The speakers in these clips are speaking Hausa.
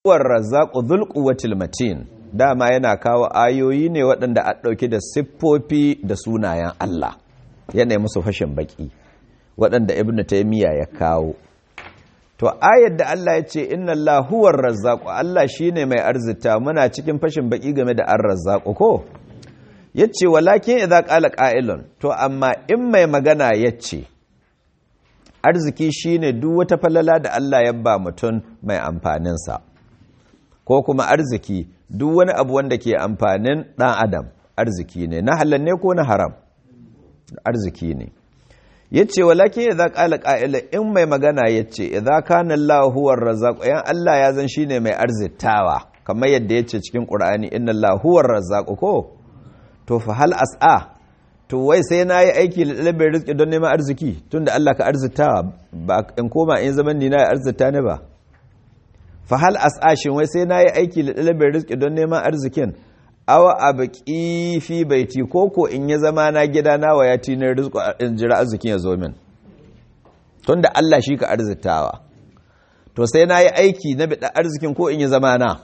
huwar razzaqu dhul quwwatil matin dama yana kawo ayoyi ne waɗanda a ɗauki da siffofi da sunayen Allah yana musu fashin baki waɗanda ibnu taymiya ya kawo to ayar da Allah ya ce inna Allah huwar razzaqu Allah shine mai arzita muna cikin fashin baki game da ar-razzaqu ko yace walakin idza qala qa'ilun to amma in mai magana yace arziki shine duk wata falala da Allah ya ba mutum mai amfanin sa ko kuma arziki duk wani abu wanda ke amfanin dan adam arziki ne na halal ne ko na haram arziki ne yace walakin idza qala qa'ila in mai magana yace idza kana Allahu huwar razzaq yan Allah ya zan shine mai arzitawa kamar yadda yace cikin Qur'ani inna Allahu huwar razzaq ko to fa hal as'a to wai sai nayi aiki da dalibin rizki don neman arziki tunda Allah ka arzitawa ba in koma in zaman ni na arzita ne ba fa hal as'a shin wai sai nayi aiki da dalibin rizki don neman arzikin awa abaki fi baiti koko in ya zama na gida na waya tinar rizqu in jira arzikin ya zo min tunda Allah shi ka arzitawa to sai na yi aiki na bida arzikin ko in ya zama na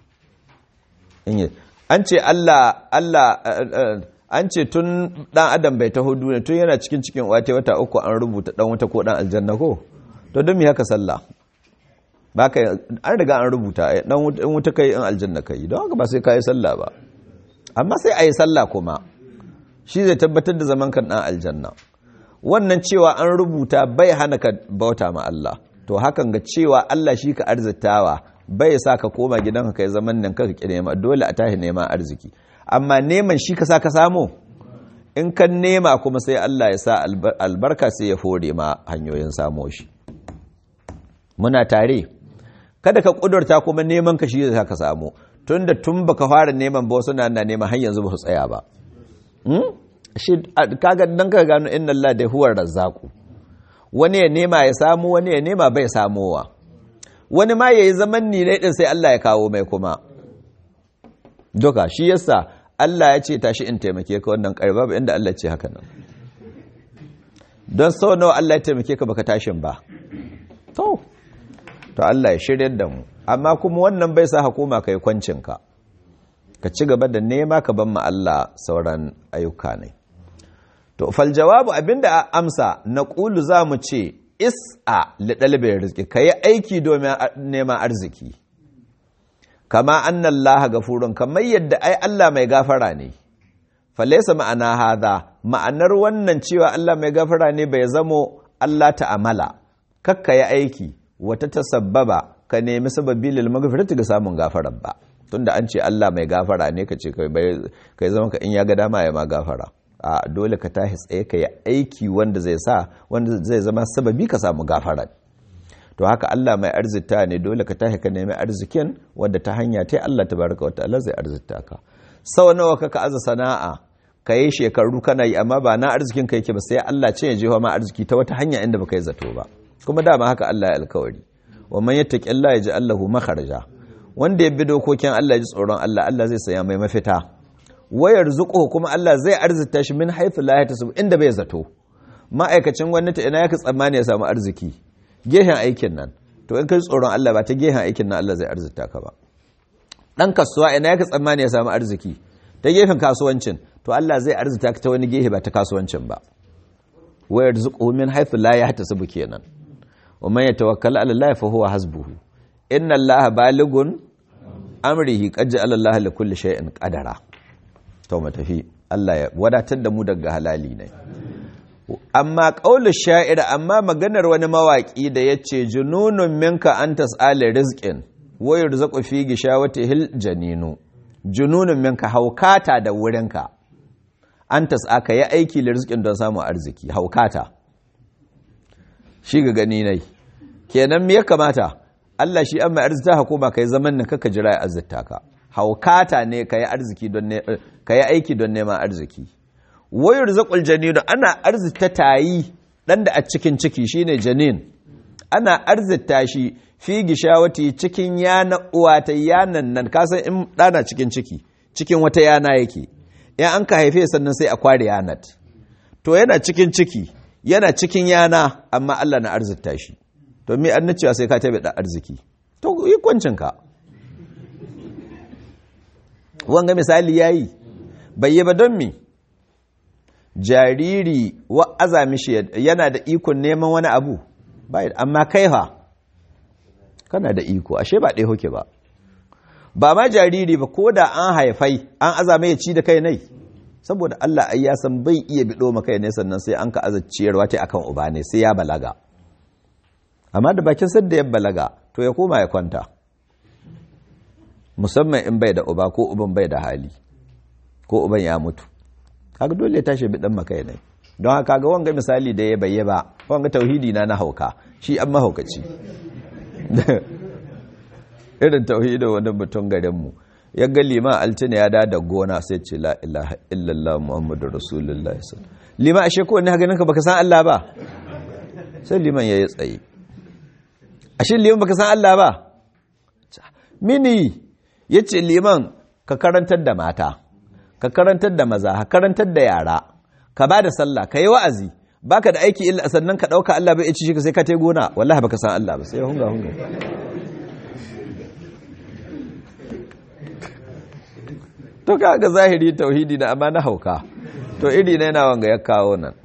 an ce Allah Allah an ce tun dan adam bai taho duniya tun yana cikin cikin wata wata uku an rubuta dan wuta ko dan aljanna ko to don me haka sallah baka an riga an rubuta dan wuta kai in aljanna kai don haka ba sai kai sallah ba amma sai a yi sallah kuma shi zai tabbatar da zaman kan ɗan aljanna wannan cewa an rubuta bai hana ka bauta ma Allah to hakan ga cewa Allah shi ka arzitawa bai sa ka koma gidanka kai zaman nan ka ki nema dole a tashi neman arziki amma neman shi ka sa ka samu in kan nema kuma sai Allah ya sa albarka sai ya fore ma hanyoyin samo shi muna tare kada ka kudurta kuma neman ka shi zai ka samu tunda tun baka fara neman ba wasu na neman har yanzu ba su tsaya ba shi kaga dan ka gano inna Allah da huwar razzaqu wani ya nema ya samu wani ya nema bai samowa wani ma yayi zaman ni ne din sai Allah ya kawo mai kuma doka shi yasa Allah ya ce tashi in taimake ka wannan karba ba inda Allah ya ce haka nan don sau nawa Allah ya taimake ka baka tashin ba to to Allah ya shiryar da mu amma kuma wannan bai sa hukuma kai kwancinka ka ci gaba da nema ka ban ma Allah sauran ayyuka ne to fal jawabu abinda a amsa na ƙulu za mu ce is'a li ɗalibin rizki ka yi aiki domin neman arziki kama annan laha gafurun kamar yadda ai Allah mai gafara ne falaisa ma'ana haza ma'anar wannan cewa Allah mai gafara ne bai zamo Allah ta'amala kakka yi aiki wata tasabbaba ka nemi sababi lil magfirati ga samun gafarar ba tunda an ce Allah mai gafara ne ka ce kai zama ka in ya ga dama ya ma gafara a dole ka tashi tsaye ka yi aiki wanda zai sa wanda zai zama sababi ka samu gafara to haka Allah mai arzita ne dole ka tashi ka nemi arzikin wanda ta hanya ta Allah tabaraka wata Allah zai arzita ka sau nawa ka aza sana'a ka yi shekaru kana yi amma ba na arzikin ka yake ba sai Allah ce ya jefa ma arziki ta wata hanya inda baka yi zato ba kuma dama haka Allah ya alkawari wa man yattaqi Allah yaj'al lahu makharaja wanda ya bi dokokin Allah ji tsoron Allah Allah zai saya mai mafita wayar zuqo kuma Allah zai arzita shi min haythu la yahtasib inda bai zato ma'aikacin gwamnati ina yake tsammani ya samu arziki gehen aikin nan to in kai tsoron Allah ba ta gehen aikin nan Allah zai arzita ka ba dan kasuwa ina yake tsammani ya samu arziki ta gefen kasuwancin to Allah zai arzita ka ta wani gehe ba ta kasuwancin ba wayar zuqo min haythu la yahtasib kenan wa man yatawakkala ala Allah fa huwa hasbuhu inna Allah baligun amrihi qad ja'ala Allah li kulli shay'in qadara to mu tafi Allah ya wadatar da mu daga halali ne amma qaulu sha'ir amma maganar wani mawaki da yace jununun minka an tas'ala rizqin wa yurzaqu fi gishawatihil janinu jununun minka haukata da wurinka an tas'aka ya aiki da rizqin don samun arziki haukata shi ga gani nai kenan me ya kamata Allah shi an mai arzita hukuma kai zaman nan kaka jira ya arzita ka haukata ne ka yi arziki don ka yi aiki don neman arziki wayar zaƙul janinu ana arzita tayi ɗan da a cikin ciki shine janin ana arzita shi fi gishawati cikin yana uwa ta yanan nan kasan in ɗana cikin ciki cikin wata yana yake in an ka haife sannan sai a kware yanat to yana cikin ciki yana cikin yana amma Allah na arzita shi to me an cewa sai ka tabe da arziki to yi kwancinka wanga misali yayi bai yi ba don mi jariri wa azami shi yana da ikon neman wani abu bai amma kai ha kana da iko ashe ba ɗaya hoke ba ba ma jariri ba ko da an haifai an azame ya ci da kai nai saboda Allah ai ya san bai iya bido maka ne sannan sai an ka azacciyarwa ta akan uba ne sai ya balaga amma da bakin sadda ya balaga to ya koma ya kwanta musamman in bai da uba ko uban bai da hali ko uban ya mutu kaga dole ya tashi bidan maka ne don haka ga wanga misali da ya bayye ba wanga tauhidi na na hauka shi an mahaukaci irin tauhidin wani mutum garinmu ya ga liman altina ya da gona sai ce la ilaha illallah muhammadu rasulullah liman ashe ko ne haka ninka baka san Allah ba sai liman ya yi tsaye ashe liman baka san Allah ba mini ya ce liman ka karantar da mata ka karantar da maza ka karantar da yara ka ba da sallah ka yi wa'azi baka da aiki illa sannan ka ɗauka Allah bai ci shi ka sai ka tai gona wallahi baka san Allah ba sai ya hunga hunga to kaga zahiri tauhidi na amma na hauka to iri na yana wanga ya kawo nan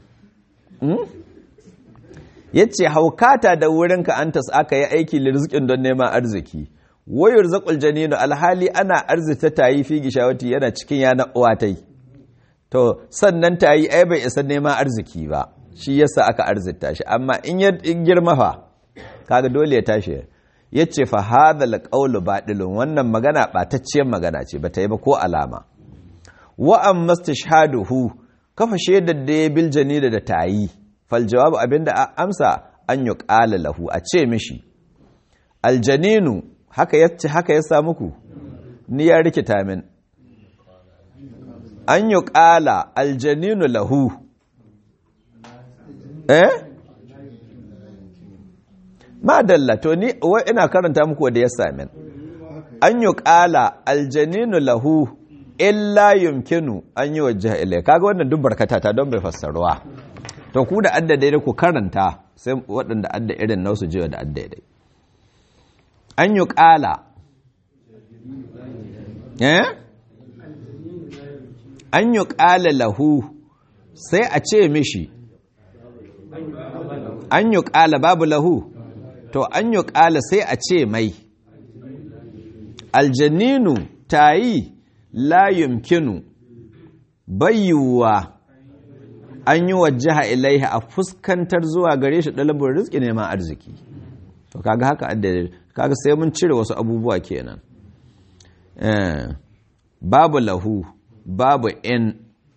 yace haukata da wurinka an tas aka yi aiki lirzikin don neman arziki wayar zaƙul janinu alhali ana arzita tayi fi gishawati yana cikin yana uwatai to sannan tayi ai bai isa neman arziki ba shi yasa aka arzita shi amma in ya girma fa kaga dole ya tashi yace fa hadhal qawlu batilun wannan magana batacciyar magana ce bata yi ba ko alama wa amma istishhaduhu kafa shaidar da ya bil janida da tayi fal jawabu abinda amsa an yuqala lahu a ce mishi aljaninu haka yace haka ya sa muku ni ya rikita min an yuqala aljaninu lahu eh madalla to ni ina karanta muku da ya sami an yi ƙala aljaninu lahu illa yumkinu an yi wajen ilai kaga wannan duk barkata ta don bai fassaruwa to ku da adda daidai ku karanta sai waɗanda adda irin nausu jiwa da adda daidai an yi ƙala eh an yi ƙala lahu sai a ce mishi an yi ƙala babu lahu to an yi ƙala sai a ce mai aljaninu ta yi layumkinu bayyuwa an yi wajaha ilaiha a fuskantar zuwa gare shi ɗalibin rizki neman arziki to kaga haka addade kaga sai mun cire wasu abubuwa kenan babu lahu babu in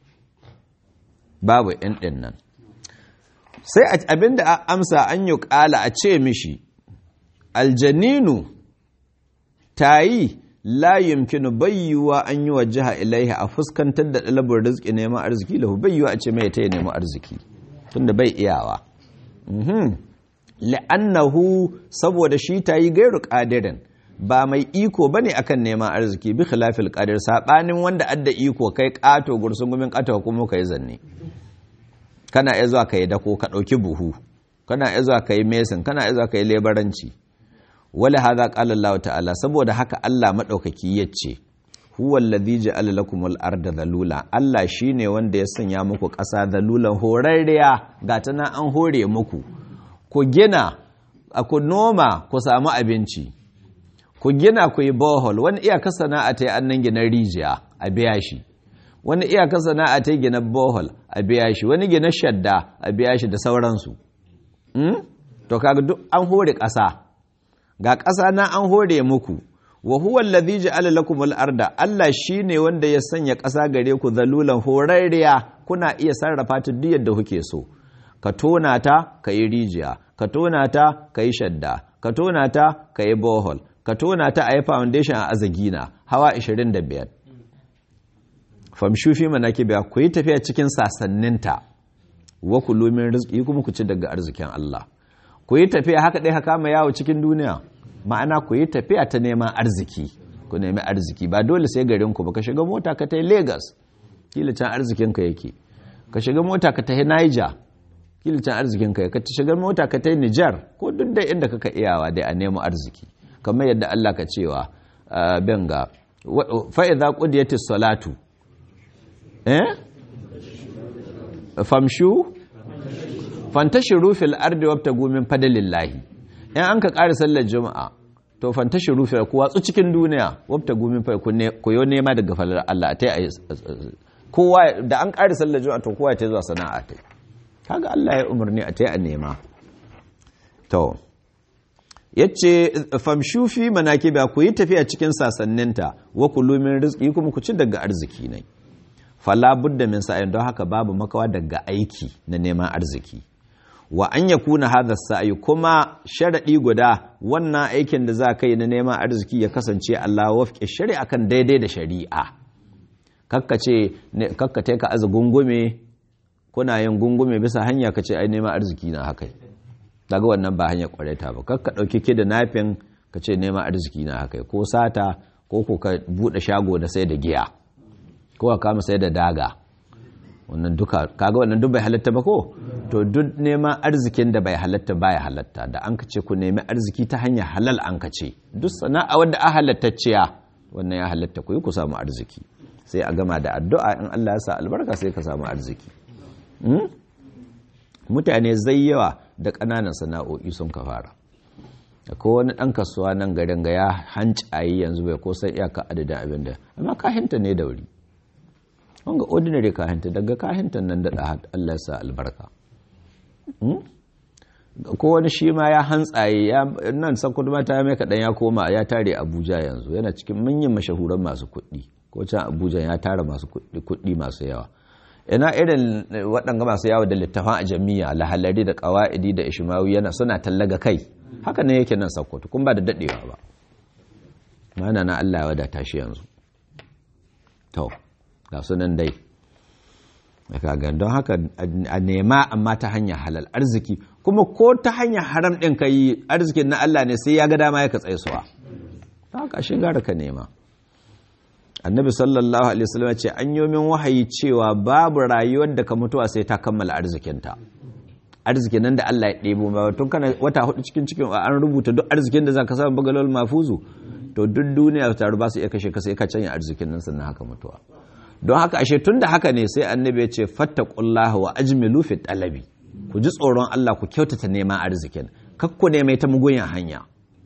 babu in ɗin nan sai abinda a amsa an yi ƙala a ce mishi aljaninu ta yi layimkinu bayyuwa an yi wa jiha ilaiha a fuskantar da ɗalabar rizki neman arziki lahu bayyuwa a ce mai ta yi neman arziki tunda bai iyawa la'annahu saboda shi ta yi gairu ƙadirin ba mai iko ba ne akan neman arziki bi khilafil qadir saɓanin wanda adda iko kai ƙato gursun gumin ƙato kuma ka yi zanne kana iya zuwa ka yi dako ka ɗauki buhu kana iya zuwa ka yi mesin kana iya zuwa ka yi lebaranci wala hadha qala Allah ta'ala saboda haka Allah madaukaki yace huwa alladhi ja'ala lakum al-arda dhalula Allah shine wanda ya sanya muku ƙasa dhalulan horarriya ga ta nan an hore muku ku gina ku noma ku samu abinci ku gina ku yi bohol wani iyaka sana'a ta yi annan gina rijiya a biya shi wani iyaka sana'a ta gina bohol a biya shi wani gina shadda a biya shi da sauransu to kaga duk an hore ƙasa ga ƙasa na an hore muku wa huwa allazi ja'ala lakum al-arda Allah shine wanda ya sanya ƙasa gare ku zalulan horarriya kuna iya sarrafa ta duk yadda kuke so ka tona ta ka yi rijiya ka tona ta ka yi shadda ka tona ta ka yi bohol ka tona ta a yi foundation a azagina hawa 25 famshu fi manakibiya ku yi tafiya cikin sasanninta wa kulu min rizqi kuma ku ci daga arzikin Allah ku yi tafiya haka dai haka mai yawo cikin duniya ma'ana ku yi tafiya ta neman arziki ku nemi arziki ba dole sai garin ku ba ka shiga mota ka tai Lagos kila can arzikin ka yake ka shiga mota ka tai Niger kila can arzikin ka ka shiga mota ka tai Niger ko duk da inda kaka iyawa dai a nemo arziki kamar yadda Allah ka cewa benga fa idza qudiyatis salatu eh famshu fantashiru fil ardi wabtagu min fadlillahi in an ka ƙara sallar juma'a to fantashiru fil ku watsu cikin duniya wabtagu min fa ku yo nema daga falar Allah a tai kowa da an ƙara sallar juma'a to kowa ya tai zuwa sana'a tai kaga Allah ya umarni a tai a nema to yace famshu fi manakiba ku yi tafiya cikin sasanninta wa kulu min rizqi kuma ku ci daga arziki ne fala budda min sa'in don haka babu makawa daga aiki na neman arziki wa an yakuna hadha sa'i kuma sharadi guda wannan aikin da za ka yi na neman arziki ya kasance Allah wafke shari'a kan daidai da shari'a kakkace kakkate ka azu gungume kuna yin gungume bisa hanya kace ai neman arziki na haka daga wannan ba hanya kwareta ba kakka dauki ki da nafin kace neman arziki na haka ko sata ko ko ka bude shago da sai da giya ko ka kama sai da daga wannan duka kaga wannan duk bai halatta ba ko to duk neman arzikin da bai halatta baya halatta da an kace ku nemi arziki ta hanyar halal an kace duk sana'a wanda a halattacciya wannan ya halatta ku yi ku samu arziki sai a gama da addu'a in Allah ya sa albarka sai ka samu arziki mutane zai yawa da ƙananan sana'o'i sun ka fara akwai wani ɗan kasuwa nan garin ga ya hancayi yanzu bai ko sai iyaka adadin abin da amma kahinta ne da wuri wanga ordinary kahinta daga kahinta nan daɗa Allah sa albarka ko wani shi ma ya hantsaye ya nan sakudu mata ya mai kaɗan ya koma ya tare abuja yanzu yana cikin manyan mashahuran masu kuɗi ko can abuja ya tara masu kuɗi masu yawa ina irin waɗanga masu yawa da littafan a jami'a lahalari da ƙawa'idi da ishimawi yana suna tallaga kai haka ne yake nan sakkwato kun ba da daɗewa ba mana na allah ya wadata shi yanzu to ga sunan dai kaga don haka a nema amma ta hanyar halal arziki kuma ko ta hanyar haram ɗin ka yi arzikin na allah ne sai ya ga dama ya ka tsaisuwa ta haka shi gara ka nema annabi sallallahu alaihi wasallam ce an yi min wahayi cewa babu rayuwar da ka mutuwa sai ta kammala arzikinta arzikin nan da Allah ya ɗebo ba tun kana wata hudu cikin cikin an rubuta duk arzikin da zaka samu bagalol mafuzu to duk duniya ta ba su iya kashe ka sai ka canya arzikin nan sannan haka mutuwa don haka ashe tun da haka ne sai annabi ya ce fattaqullaha wa ajmilu fi talabi ku ji tsoron Allah ku kyautata neman arzikin kakku ne mai ta mugunyan hanya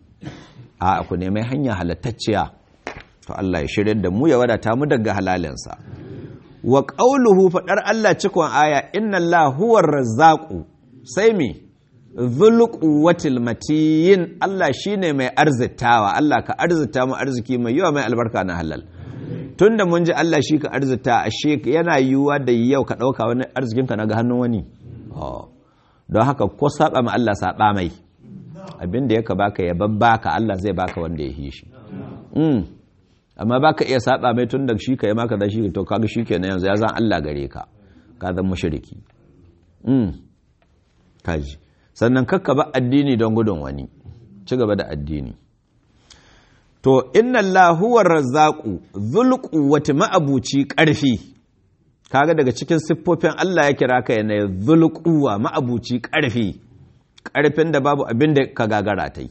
a ku ne mai hanya halattacciya to Allah ya shirya da mu ya wadata mu daga halalinsa wa qauluhu fadar Allah cikon aya inna Allah huwar razzaqu sai me dhul quwwatil matin Allah shine mai arzitawa Allah ka arzita mu arziki mai yawa mai albarka na halal tunda mun ji Allah shi ka arzita ashe yana yiwuwa da yau ka dauka wani arzikin ka naga hannun wani don haka ko saba ma Allah saba mai abinda yaka baka ya babbaka Allah zai baka wanda ya hishi amma baka iya saba mai tun da shi ka yi maka da shi to kaga shi kenan yanzu ya zan Allah gare ka ka zan mushriki mm kaji sannan kakka ba addini don gudun wani ci gaba da addini to inna Allah huwa razzaqu dhul quwwati ma'abuci karfi kaga daga cikin siffofin Allah ya kira ka yana dhul quwwa ma'abuci karfi karfin da babu abin da ka gagara tai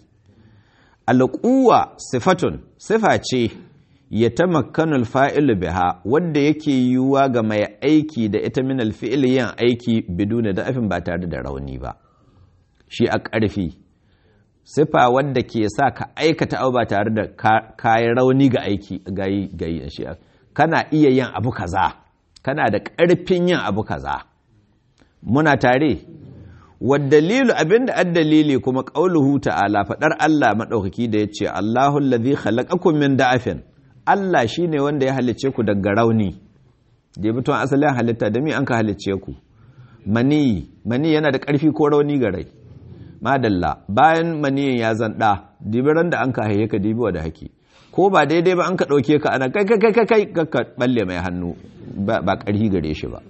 alquwa sifatun sifa ce ya tamakkanul fa'ilu biha wanda yake yiwuwa ga mai aiki da ita min alfi'il yin aiki biduna da afin ba tare da rauni ba shi a ƙarfi sifa wadda ke sa ka aikata abu ba tare da kayan rauni ga aiki gayi gayi shi kana iya yin abu kaza kana da ƙarfin yin abu kaza muna tare waddalilu abinda addalili kuma qauluhu ta'ala fadar Allah madaukaki da yace Allahu allazi khalaqakum min da'afin Allah shine wanda ya halicce ku daga rauni da mutum asalin halitta da mi an ka halicce ku mani mani yana da ƙarfi ko rauni ga rai madalla bayan maniyin ya zanda dibiran da an ka haihe ka dibiwa da haki ko ba daidai ba an ka ɗauke ka ana kai kai kai kai ka balle mai hannu ba ƙarfi gare shi ba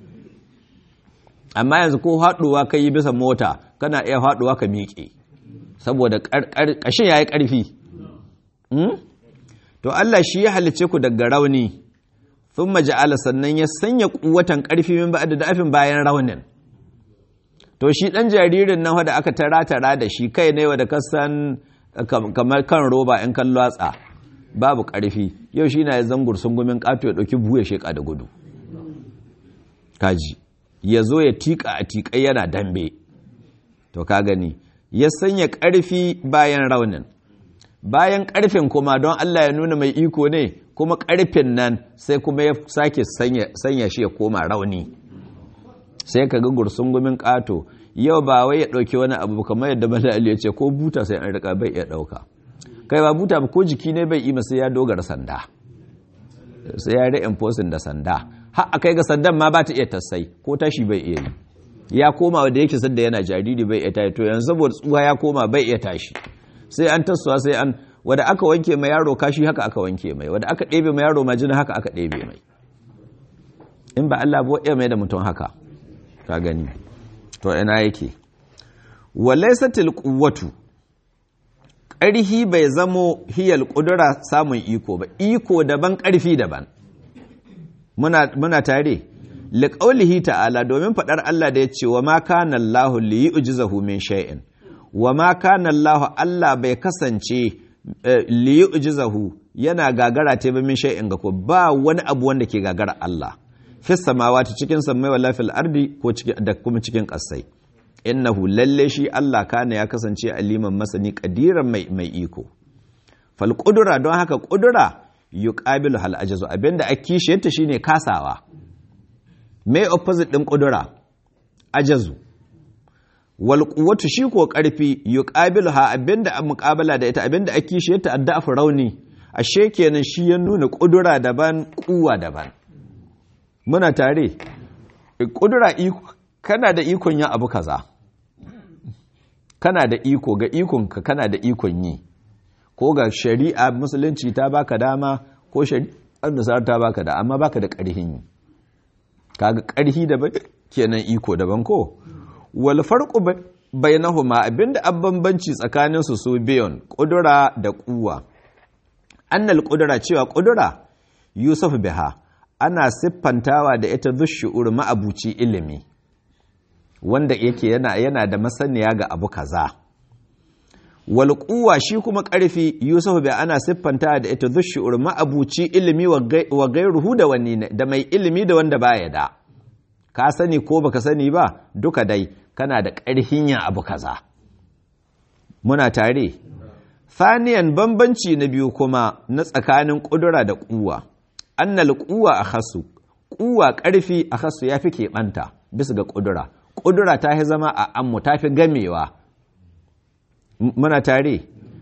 amma yanzu ko haɗuwa ka yi bisa mota kana iya haɗuwa ka miƙe saboda ƙashin ya yi ƙarfi to Allah shi ya halice ku daga rauni sun maja'ala sannan ya sanya kuwatan ƙarfi min ba da dafin bayan raunin to shi ɗan jaririn nan da aka tara tara da shi kai ne wa da kasan kamar kan roba in kan lwatsa babu ƙarfi yau shi na ya zangur sungumin ƙato ya ɗauki buhu ya sheƙa da gudu kaji ya zo ya tiƙa a tiƙai yana dambe to ka gani ya sanya ƙarfi bayan raunin bayan ƙarfin kuma don Allah ya nuna mai iko ne kuma ƙarfin nan sai kuma ya sake sanya shi ya koma rauni sai ka ga gursungumin ƙato yau ba wai ya ɗauki wani abu kamar yadda bala ali ya ce ko buta sai an rika bai iya ɗauka kai ba buta ba ko jiki ne bai ima sai ya dogara sanda sai ya reinforcing da sanda har a kai ga sandan ma ba ta iya tassai ko tashi bai iya yi ya koma da yake sanda yana jariri bai iya tashi to yanzu saboda tsuwa ya koma bai iya tashi sai an tasowa sai an wanda aka wanke mai yaro kashi haka aka wanke mai wanda aka ɗebe mai yaro majina haka aka ɗebe mai in ba Allah ba iya mai da mutum haka ka gani to ina yake walaisatil quwwatu ƙarhi bai zamo hiyal ƙudura samun iko ba iko daban ƙarfi daban muna muna tare liqaulihi ta'ala domin faɗar Allah da ya ce wa ma kana Allahu li yu'jizahu min shay'in wa ma kana Allahu Allah bai kasance li yu'jizahu yana gagara ta ba min shay'in ga ko ba wani abu wanda ke gagara Allah fi samawati cikin sammai wala fil ardi ko da kuma cikin ƙasai innahu lalle shi Allah kana ya kasance aliman masani kadiran mai mai iko fal qudura don haka qudura yuqabilu hal ajazu abinda ake kishiyarta shine kasawa me opposite din qudura ajazu wal quwwatu shi ko karfi yuqabilu ha abinda an muqabala da ita abinda ake kishiyarta addafu rauni ashe kenan shi ya nuna qudura daban kuwa daban muna tare kudura iko kana da ikon yin abu kaza kana da iko ga ikonka kana da ikon yi ko ga shari'a musulunci ta baka dama ko shari'ar nasar ta baka da amma baka da ƙarhin yi kaga ƙarhi daban kenan iko daban ko wal farqu bainahuma abinda an bambanci tsakanin su su biyon kudura da kuwa annal kudura cewa kudura yusuf biha ana siffantawa da ita zushu'ur ma'abuci ilimi wanda yake yana yana da masaniya ga abu kaza wal quwwa shi kuma karfi yusuf bai ana siffanta da ita zushu'ur ma'abuci ilimi wa gairuhu da wani da mai ilimi da wanda baya da ka sani ko baka sani ba duka dai kana da karhin yin abu kaza muna tare Faniyan bambanci na biyu kuma na tsakanin ƙudura da ƙuwa annal ƙuwa a hasu ƙuwa ƙarfi a hasu ya fi keɓanta bisa ga ƙudura ƙudura ta fi zama a ammu ta fi gamewa muna tare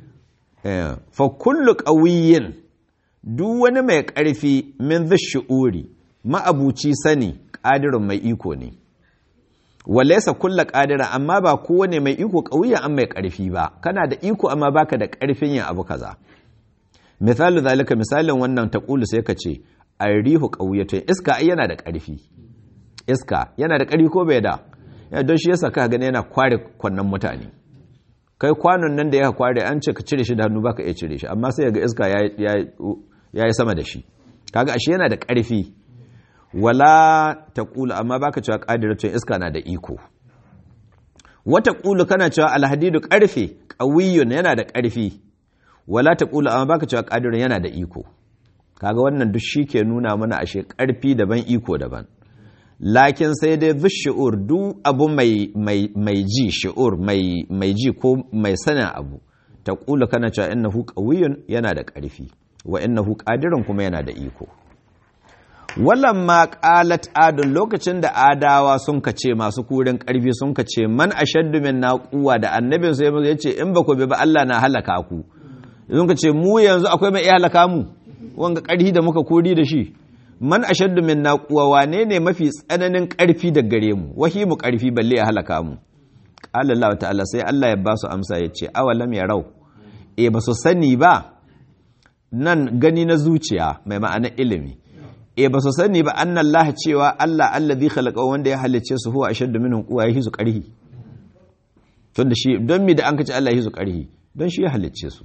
fa kullu ƙawiyin duk wani mai ƙarfi min shi'uri ma'abuci sani ƙadirin mai iko ne walaisa kulla ƙadira amma ba kowane mai iko ƙauyen an mai ƙarfi ba kana da iko amma baka da ƙarfin yin abu kaza misalu zalika misalin wannan taqulu sai ka ce arihu qawiyatun iska ai yana da ƙarfi iska yana da ƙarfi ko bai da ya don shi yasa ka gani yana kware kwannan mutane kai kwanon nan da ya kware an ce ka cire shi da hannu baka iya cire shi amma sai ga iska ya yi sama da shi kaga ashe yana da ƙarfi wala taqulu amma baka cewa qadiratun iska na da iko wata qulu kana cewa alhadidu ƙarfe qawiyyun yana da ƙarfi wala ta ƙula amma baka cewa ƙadirin yana da iko kaga wannan duk shi ke nuna mana ashe ƙarfi daban iko daban lakin sai dai duk shi'ur duk abu mai ji shi'ur mai ji ko mai sanin abu ta ƙula kana cewa innahu qawiyyun yana da ƙarfi wa innahu ƙadirin kuma yana da iko wallan ma qalat adun lokacin da adawa sun kace masu kurin ƙarfi sun kace man ashaddu min naquwa da annabin sai ya ce in ba ku bi ba Allah na halaka ku yanzu ka ce mu yanzu akwai mai iya halaka mu wanga ƙarfi da muka kori da shi man ashaddu min naquwa wane ne mafi tsananin ƙarfi da gare mu wahi mu ƙarfi balle ya halaka mu qala Allah ta'ala sai Allah ya ba su amsa ya ce awalam yarau e ba su sani ba nan gani na zuciya mai ma'ana ilimi e ba su sani ba annan Allah cewa Allah allazi khalaqa wanda ya halicce su huwa ashaddu minhum quwa yahi su ƙarfi tunda shi don mi da an kace Allah yahi su ƙarfi don shi ya halicce su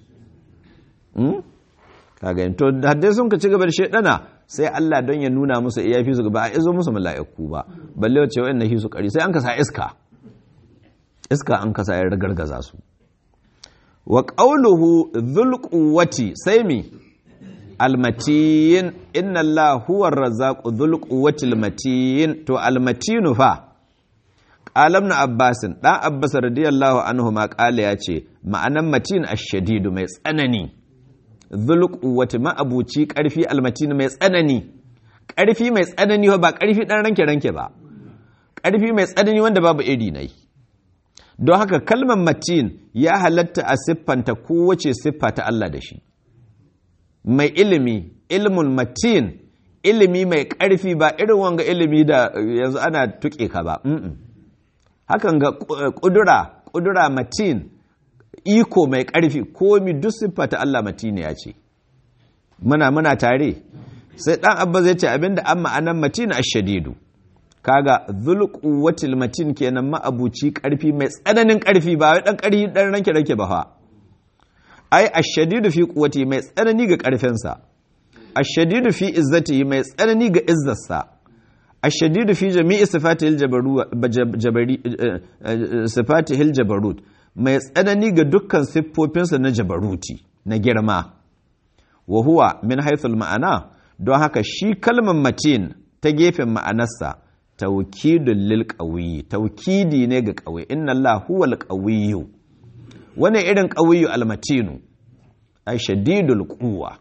kaga to haddai sun ka ci gaba da shedana sai Allah don ya nuna musu iya fi su ba a izo musu mala'iku ba balle wace wa'in nahi su kari sai an kasa iska iska an kasa ya ragargaza su wa qawluhu dhul quwwati sai mi almatin inna Allah huwa razzaqu dhul quwwatil matin to almatinu fa qalam na abbasin dan abbas radiyallahu anhu ma qala yace ma'anan matin ash-shadidu mai tsanani dhul quwwati ma abuci karfi almatin mai tsanani karfi mai tsanani ba karfi dan ranke ranke ba karfi mai tsanani wanda babu iri nai don haka kalmar matin ya halatta a siffanta kowace siffa ta Allah da shi mai ilimi ilmul matin ilimi mai ƙarfi ba irin wanga ilimi da yanzu ana tuƙe ka ba hakan ga ƙudura ƙudura matin iko mai ƙarfi komi duk siffa ta Allah matin ya ce muna muna tare sai ɗan abba zai ce abinda an ma'anan matin ashadidu kaga zulquwatil matin kenan ma'abuci ƙarfi mai tsananin ƙarfi ba wai ɗan ƙarfi ɗan ranke ranke ba fa ai ashadidu fi quwwati mai tsanani ga ƙarfinsa ashadidu fi izzati mai tsanani ga izzarsa ashadidu fi jami'i sifatihil jabari sifatihil jabarut mai tsanani ga dukkan siffofinsa na jabaruti na girma wa huwa min haythul ma'ana don haka shi kalmar matin ta gefen ma'anarsa tawkidul lil qawi tawkidi ne ga qawi inna Allah huwal qawiyyu wani irin ƙawiyu almatinu ai shadidul quwwa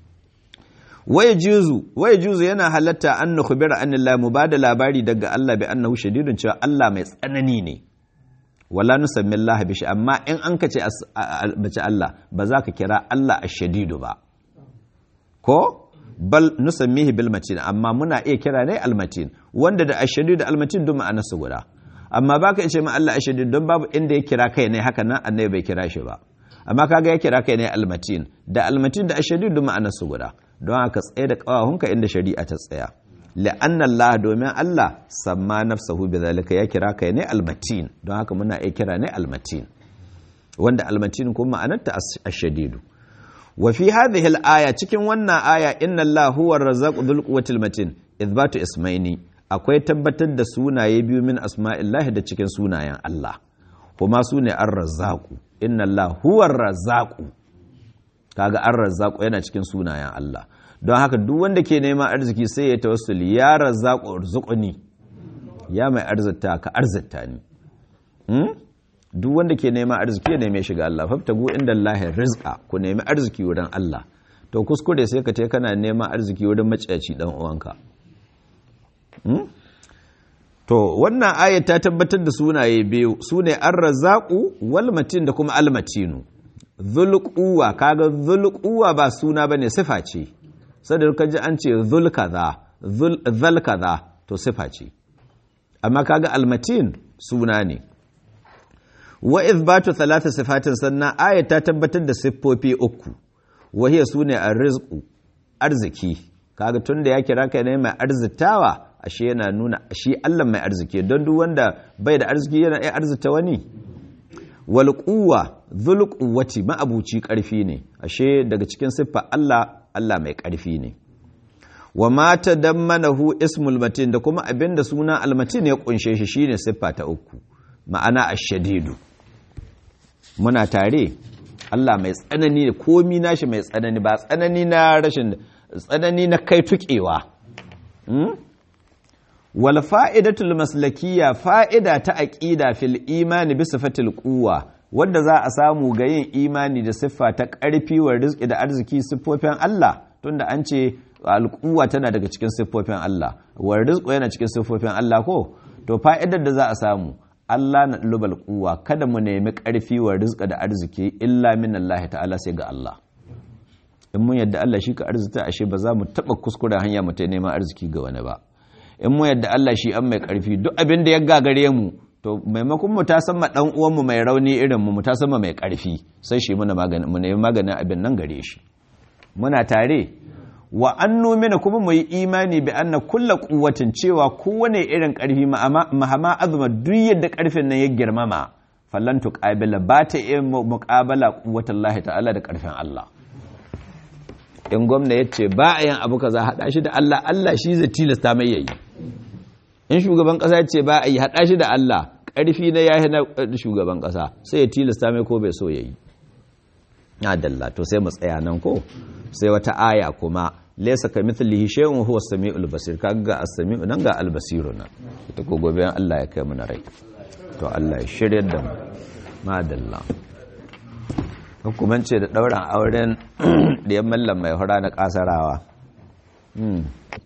waya juzu waya juzu yana halatta an nukhbira anillah mu bada labari daga Allah bi annahu shadidun cewa Allah mai tsanani ne wala nusammi Allah bishi amma in an kace bace Allah ba za ka kira Allah ash-shadidu ba ko bal nusammihi bil matin amma muna iya kira ne al-matin wanda da ash-shadidu al-matin duk ma'anar su guda amma baka ce ma Allah ashadid don babu inda ya kira kai ne haka nan annabi bai kira shi ba amma kaga ya kira kai ne almatin da almatin da ashadid duk ma'anar su guda don haka tsaye da kawahunka inda shari'a ta tsaya la'anna Allah domin Allah samma nafsahu bidhalika ya kira kai ne almatin don haka muna iya kira ne almatin wanda almatin kuma ma'anarta ashadidu wa fi hadhihi al-aya cikin wannan aya inna Allah huwa ar-razzaqu dhul quwwatil matin ithbatu ismaini akwai tabbatar da sunaye biyu min asma'illahi da cikin sunayen Allah kuma su ne an razzaku inna Allah huwar razzaku kaga an razzaku yana cikin sunayen Allah don haka duk wanda ke neman arziki sai ya tawassuli ya razzaku arzuquni ya mai arzita ka arzita ni duk wanda ke neman arziki ya neme shiga Allah fabtagu inda Allah rizqa ku nemi arziki wurin Allah to kuskure sai ka te kana neman arziki wurin maciyaci dan uwanka To, wannan ayat ta tabbatar da sunaye biyu, su ne an razaƙu walmatin da kuma almatinu. Zulƙuwa, kaga zulƙuwa ba suna ba ne sifa ce, sadar ka ji an ce zulkaza, zalkaza, to sifa ce. Amma kaga almatin suna ne. Wa izbatu talata sifatin sannan ayat ta tabbatar da siffofi uku, wahiyar su ne a rizku, arziki, kaga tun da ya kira kai ne mai arzitawa, ashe yana nuna shi Allah mai arziki don duk wanda bai da arziki yana iya arzita wani wal quwwa dhul quwwati ma'abuci karfi ne ashe daga cikin siffa Allah Allah mai karfi ne wa ma tadammanahu ismul matin da kuma abinda suna almatin ya kunshe shi shine siffa ta uku ma'ana ashadidu muna tare Allah mai tsanani ne komi nashi mai tsanani ba tsanani na rashin tsanani na kai tukewa wal fa'idatul maslakiyya fa'ida ta aqida fil imani bi sifatil quwwa wanda za a samu ga yin imani da siffa ta ƙarfi wa rizqi da arziki siffofin Allah tunda an ce alquwa tana daga cikin siffofin Allah wa rizqu yana cikin siffofin Allah ko to fa'idar da za a samu Allah na lubal quwwa kada mu nemi ƙarfi wa rizqa da arziki illa min Allah ta'ala sai ga Allah in mun yadda Allah shi ka arzita ashe ba za mu taba kuskure hanya mu ta neman arziki ga wani ba in mu yadda Allah shi an mai karfi duk abin da ya gagare mu to maimakon mu ta sama dan uwan mu mai rauni irin mu mu ta sama mai karfi sai shi muna magani mu nemi maganin abin nan gare shi muna tare wa annu mina kuma mu yi imani bi anna kulla quwwatin cewa kowane irin karfi mahama azuma duk yadda karfin nan ya girmama fallan tuqabila ba ta iya muqabala quwwatallahi ta'ala da karfin Allah in gwamna ya ce ba a yin abu kaza haɗa shi da Allah Allah shi zai tilasta mai yayi in shugaban ƙasa ya ce ba a yi haɗa shi da Allah ƙarfi na yahi na shugaban ƙasa sai ya tilasta mai ko bai so yayi adalla to sai mu tsaya nan ko sai wata aya kuma laysa kamithlihi shay'un huwa as-sami'ul basir kaga ga as-sami'u nan ga al-basiru nan ita ko gobe Allah ya kai mu na rai to Allah ya shirye da mu madalla hukumance da ɗauran auren da ya mallam mai hura na ƙasarawa